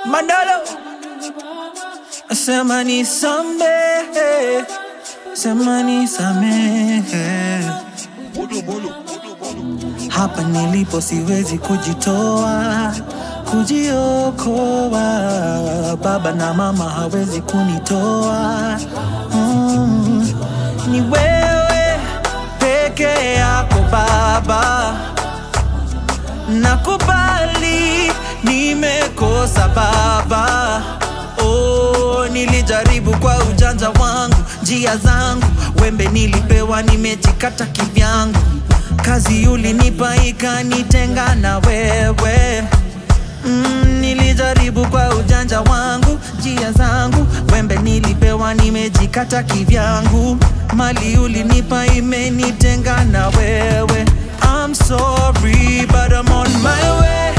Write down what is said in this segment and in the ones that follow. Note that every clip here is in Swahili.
Mandalo sema nisamehe, sema nisamehe. Hapa nilipo siwezi kujitoa, kujiokoa. Baba na mama hawezi kunitoa. Mm, ni wewe peke yako Baba, nakubali nimekosa Baba. Oh, nilijaribu kwa ujanja wangu, njia zangu, wembe nilipewa, nimejikata kivyangu. Kazi ulinipa ikanitenga na wewe. Mm, nilijaribu kwa ujanja wangu, njia zangu, wembe nilipewa, nimejikata kivyangu. Mali ulinipa imenitenga na wewe. I'm sorry but I'm on my way.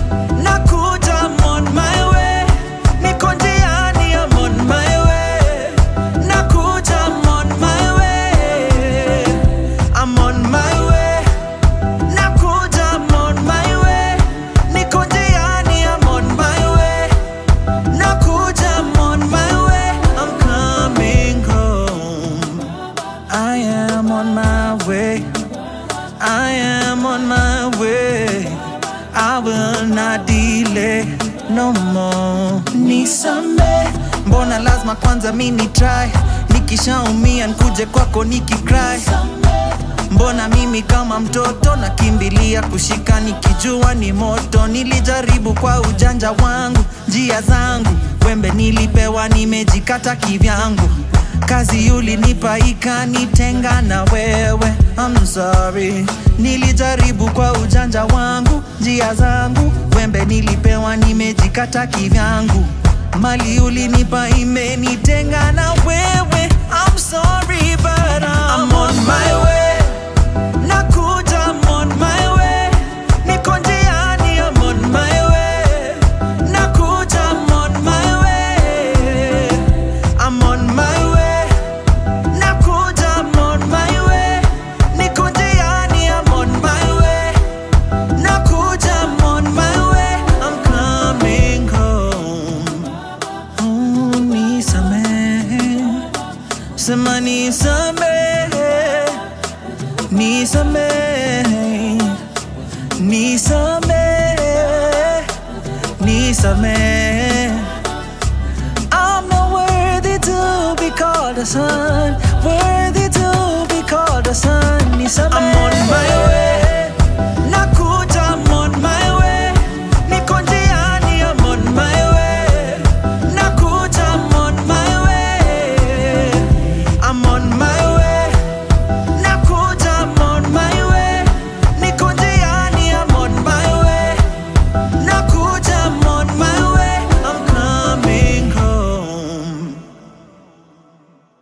Nakuja, I'm on my way. Niko njiani, I'm on my way. Nakuja, I'm on my way. I'm on my way. Nakuja, I'm on my way. Niko njiani, I'm on my way. Nakuja, I'm on my way. I'm coming home. I am on my way. I am on my way. I will not delay no more. Nisame, mbona lazima kwanza mini try, nikishaumia nkuje kwako nikicry. Mbona mimi kama mtoto nakimbilia kushika nikijua ni moto. Nilijaribu kwa ujanja wangu, njia zangu, wembe nilipewa, nimejikata kivyangu. Kazi ulinipa ikanitenga na wewe. I'm sorry, nilijaribu kwa ujanja wangu, njia zangu, wembe nilipewa, nimejikata kivyangu. Mali ulinipa imenitenga na wewe. I'm sorry but I'm, on my way. Nakuja, I'm on my way. Niko njiani, I'm on my way. Nakuja, I'm on my way. I'm on my way. Nakuja, I'm on my way. Niko njiani, I'm on my way. Nakuja, I'm on my way. I'm coming home. Oh, nisamehe. Sema nisamehe. Nisamehe. Nisamehe. Nisamehe. I'm not worthy to be called a son, worthy to be called a son. Nisamehe. I'm on my way.